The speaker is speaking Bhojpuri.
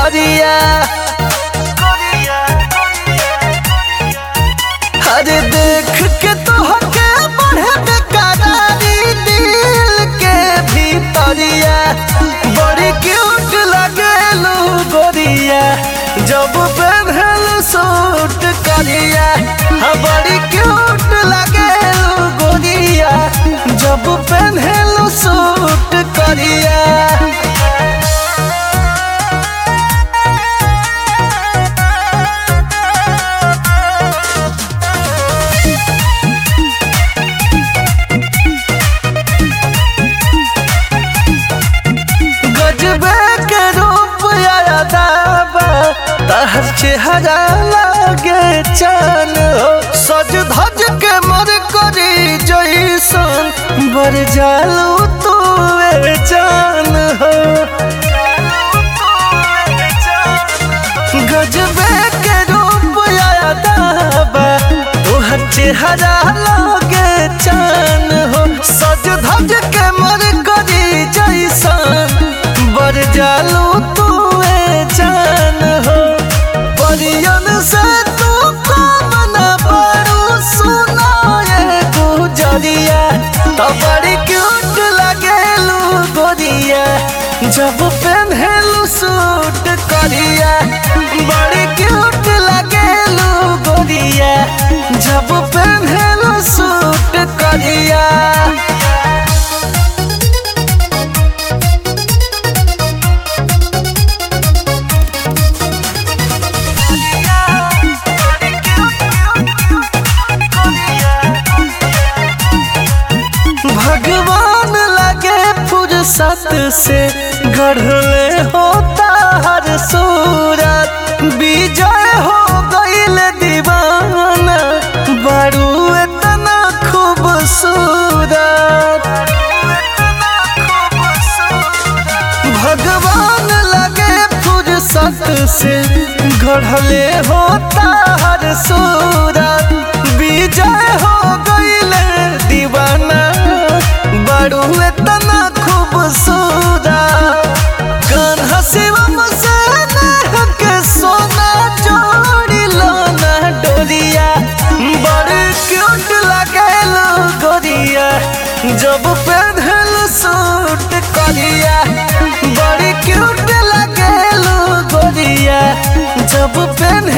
भीतरिया अरे देख के तोहके बढ़े बेकरारी दिल के भीतरिया बड़ी क्यूट लगेलू गोरिया जब पहनल सूट करिया हाँ बड़ी क्यूट लगेलू गोरिया जब पहनल सूट करिया गजबे के रूप आया दाबा तहर चेहरा लागे चान हो सज धज के मर करी जैसन बर जालू तू ए जान हो गजबे के रूप आया दाबा तोहर चेहरा लागे चान हो सज धज के मर करी जैसन बर जालू तू ए जान हो परियन से तू कमन बड़ू सुना ये गुजरिया तो बड़ी क्यूट लगेलू गोरिया जब पहनलू सूट करिया बड़ी क्यूट लगेलू गोरिया जब पहनलू सूट करिया भगवान लगे फुर्सत से गढ़ले होता हर सूरत विजय हो गईल दीवाना बड़ू इतना खूबसूरत भगवान लगे फुर्सत से गढ़ले होता हर सूरत विजय हो गईल दीवाना बड़ू इतना खूबसूरत कान्हा शिवम से नेह के सोना जोड़ी लोना डोरिया बड़ क्यूट लगेलू गोरिया जब पहनल सूट करिया बड़ी क्यूट लगेलू गोरिया जब पहन